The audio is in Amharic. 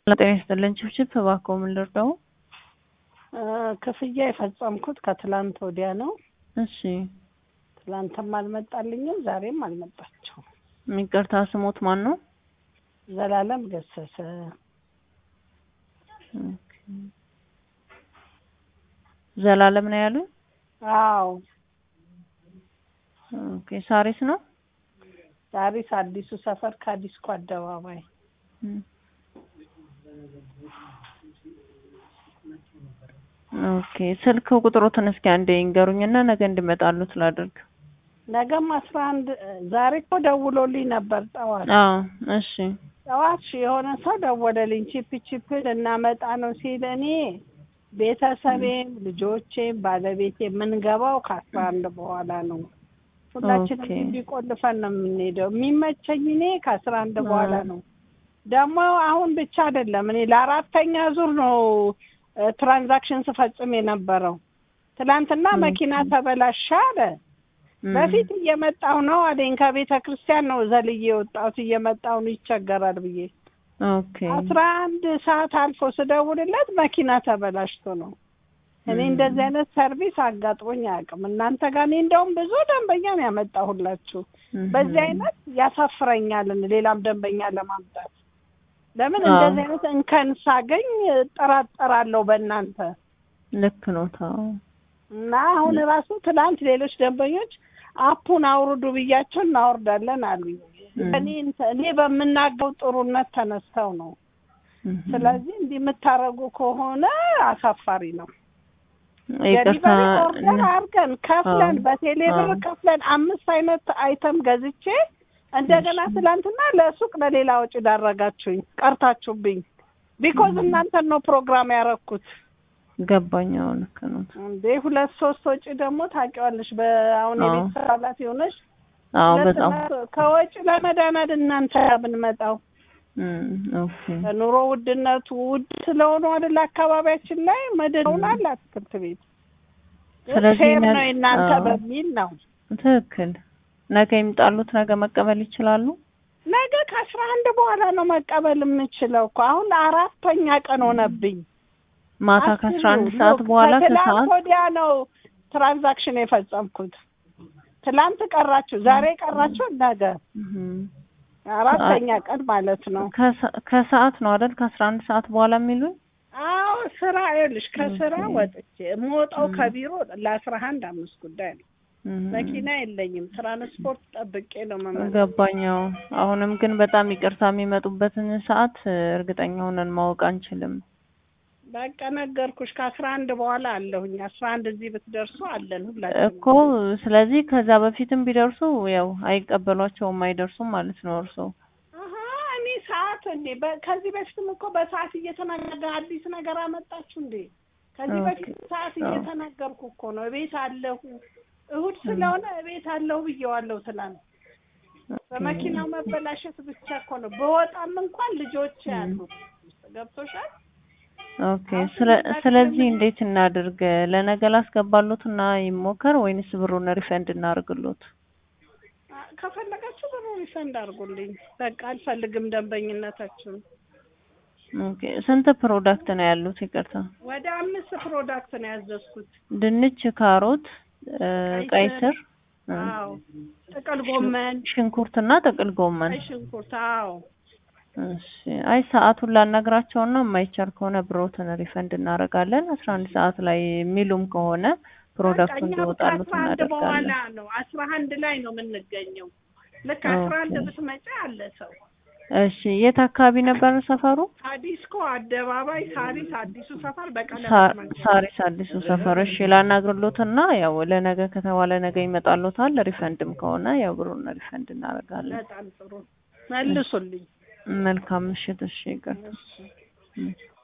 ጤና ይስጥልን። ችብችብ እባክዎ ምን ልርዳው? ክፍያ የፈጸምኩት ከትላንት ወዲያ ነው። እሺ ትላንትም አልመጣልኝም፣ ዛሬም አልመጣችው። ይቅርታ ስሞት ማን ነው? ዘላለም ገሰሰ። ኦኬ። ዘላለም ነው ያሉኝ? አዎ ኦኬ። ሳሪስ ነው? ሳሪስ አዲሱ ሰፈር ከዲስኮ አደባባይ ኦኬ። ስልክ ቁጥሮትን እስኪ አንዴ ይንገሩኝና ነገ እንዲመጣሉት ላድርግ። ነገም አስራ አንድ ዛሬ እኮ ደውሎልኝ ነበር ጠዋት አዎ እሺ ጠዋት የሆነ ሰው ደወለልኝ። ቺፕ ቺፕ ልናመጣ ነው ሲል እኔ ቤተሰቤም ልጆቼም ባለቤቴ የምንገባው ከአስራ አንድ በኋላ ነው። ሁላችንም ኦኬ። እንዲቆልፈን ነው የምንሄደው። የሚመቸኝ እኔ ከአስራ አንድ በኋላ ነው። ደግሞ አሁን ብቻ አይደለም እኔ ለአራተኛ ዙር ነው እ፣ ትራንዛክሽን ስፈጽም የነበረው። ትናንትና ኦኬ። መኪና ተበላሻ አለ። እም፣ በፊት እየመጣሁ ነው አለኝ። ከቤተ ክርስቲያን ነው ዘልዬ የወጣሁት እየመጣሁ ነው ይቸገራል ብዬ ኦኬ አስራ አንድ ሰዓት አልፎ ስደውልለት መኪና ተበላሽቶ ነው። እኔ እም፣ እንደዚህ አይነት ሰርቪስ አጋጥሞኝ አያውቅም። እናንተ ጋር እኔ እንደውም ብዙ ደንበኛ ነው ያመጣሁላችሁ። እም፣ በዚህ አይነት ያሳፍረኛል ሌላም ደንበኛ ለማምጣት። ለምን አዎ። እንደዚህ አይነት እንከን ሳገኝ እጠራጠራለሁ በእናንተ ልክ ነው። ታው እና አሁን ራሱ ትናንት ሌሎች ደንበኞች አፑን አውርዱ ብያቸው እናወርዳለን አሉኝ። እም፣ እኔ እኔ በምናገው ጥሩነት ተነስተው ነው። እም፣ ስለዚህ እንዲህ የምታደርጉ ከሆነ አሳፋሪ ነው። ይቅርታ ደሊቨሪ ኦርደር አድርገን ከፍለን አዎ። በቴሌ ብር አዎ። ከፍለን አምስት አይነት አይተም ገዝቼ እንደገና እሺ። ትላንትና ለሱቅ ለሌላ ወጪ ዳረጋችሁኝ፣ ቀርታችሁብኝ። ቢኮዝ እም። እናንተን ነው ፕሮግራም ያረኩት ገባኝ። አዎ ልክ ነው። እንዴ ሁለት ሶስት ወጪ ደግሞ ታውቂዋለሽ። በአሁን አዎ። የቤተሰብ ኃላፊ ሆነሽ አዎ ሁለት በጣም እና- ከወጪ ለመዳናት እናንተ ጋር ብንመጣው እም፣ ኦኬ ኑሮ ውድነቱ ውድ ስለሆኑ አይደል አካባቢያችን ላይ መድነውናል አትክልት ቤት ስለዚህ ፌር ነገ- ነው የእናንተ አዎ። በሚል ነው። ትክክል። ነገ ይምጣሉት። ነገ መቀበል ይችላሉ። ነገ ከአስራ አንድ በኋላ ነው መቀበል የምችለው እኮ አሁን አራተኛ ቀን ሆነብኝ። ማታ አስቡ፣ ከአስራ አንድ ሎክ፣ ሰዓት በኋላ ከትላንት ከሰዓት ወዲያ ነው ትራንዛክሽን የፈጸምኩት። ትላንት ቀራችሁ፣ ዛሬ ቀራችሁ፣ ነገ እም፣ አራተኛ ቀን ማለት ነው። ከሰ- ከሰዓት ነው አይደል? ከአስራ አንድ ሰዓት በኋላ የሚሉኝ አዎ ስራ ይኸውልሽ፣ ከስራ ኦኬ። ወጥቼ የምወጣው እም። ከቢሮ ለአስራ አንድ አምስት ጉዳይ ነው። እም፣ መኪና የለኝም። ትራንስፖርት ጠብቄ ነው መመለስ። ገባኛው። አሁንም ግን በጣም ይቅርታ የሚመጡበትን ሰዓት እ፣ እርግጠኛ ሆነን ማወቅ አንችልም። በቃ ነገርኩሽ፣ ከአስራ አንድ በኋላ አለሁኝ። አስራ አንድ እዚህ ብትደርሱ አለን ሁላችንም። እኮ ስለዚህ ከዛ በፊትም ቢደርሱ ያው አይቀበሏቸውም አይደርሱም ማለት ነው እርሶ አሀ እኔ ሰዓት እንዴ በ- ከዚህ በፊትም እኮ በሰዓት እየተናገረ አዲስ ነገር አመጣችሁ እንዴ? ከዚህ ኦኬ። በፊት ሰዓት አዎ። እየተናገርኩ እኮ ነው። እቤት አለሁ እሁድ ስለሆነ እቤት አለሁ ብዬዋለሁ ትላንት። በመኪናው መበላሸት ብቻ እኮ ነው። በወጣም እንኳን ልጆች ያሉ ገብቶሻል። ኦኬ። ስለ ስለዚህ እንዴት እናድርግ? ለነገ ላስገባሉት እና ይሞከር ወይንስ ብሩን ሪፈንድ እናርግሎት? አ- ከፈለጋችሁ ብሩ ሪፈንድ አድርጉልኝ። በቃ አልፈልግም ደንበኝነታችሁን። ኦኬ። ስንት ፕሮዳክት ነው ያሉት? ይቅርታ። ወደ አምስት ፕሮዳክት ነው ያዘዝኩት። ድንች፣ ካሮት፣ እ፣ ቀይ ቀይ ስር፣ ስር፣ እ፣ አዎ ጥቅል ጎመን፣ ሽንኩርትና ጥቅል ጎመን። ቀይ ሽንኩርት፣ አዎ እሺ። አይ ሰዓቱን ላናግራቸውና የማይቻል ከሆነ ብሮትን ሪፈንድ እናደርጋለን። አስራ አንድ ሰዓት ላይ የሚሉም ከሆነ ፕሮዳክቱ በቃ እኛ እንዲወጣሉት ከአስራ አንድ በኋላ እናደርጋለን። ነው አስራ አንድ ላይ ነው የምንገኘው። ልክ አስራ አንድ ኦኬ። ብትመጪ አለ ሰው። እሺ። የት አካባቢ ነበር ሰፈሩ? አዲስኮ አደባባይ ሳሪስ አዲሱ ሰፈር ሳ- በቀለበት መንገድ። ሳሪስ አዲሱ ሰፈር። እሺ ላናግርሎትና ያው ለነገ ከተባለ ነገ ይመጣሎታል። ሪፈንድም ከሆነ ያው ብሩን ሪፈንድ እናደርጋለን። በጣም ጥሩ መልሱልኝ። መልካም ምሽት። እሺ ይቅርታ። እሺ። እም።